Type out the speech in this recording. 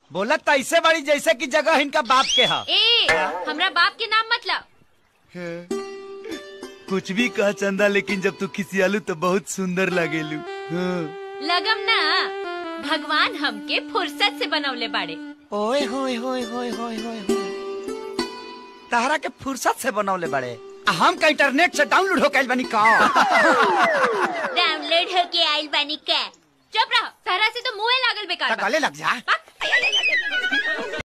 बोलत तो ऐसे बड़ी जैसे कि जगह इनका बाप के है ए हमरा बाप के नाम मतलब कुछ भी कह चंदा लेकिन जब तू किसी आलू तो बहुत सुंदर लगेलू हाँ। लगम ना भगवान हमके फुर्सत से बनवले बाड़े ओए होए होए होए होए होए होए। तहरा के फुर्सत से बनौले बड़े आ हम का इंटरनेट से डाउनलोड हो कैल बनी का डाउनलोड होके आइल बानी का चुप रहो सहरा से तो मुंह लागल बेकार बा। गले लग जा बक।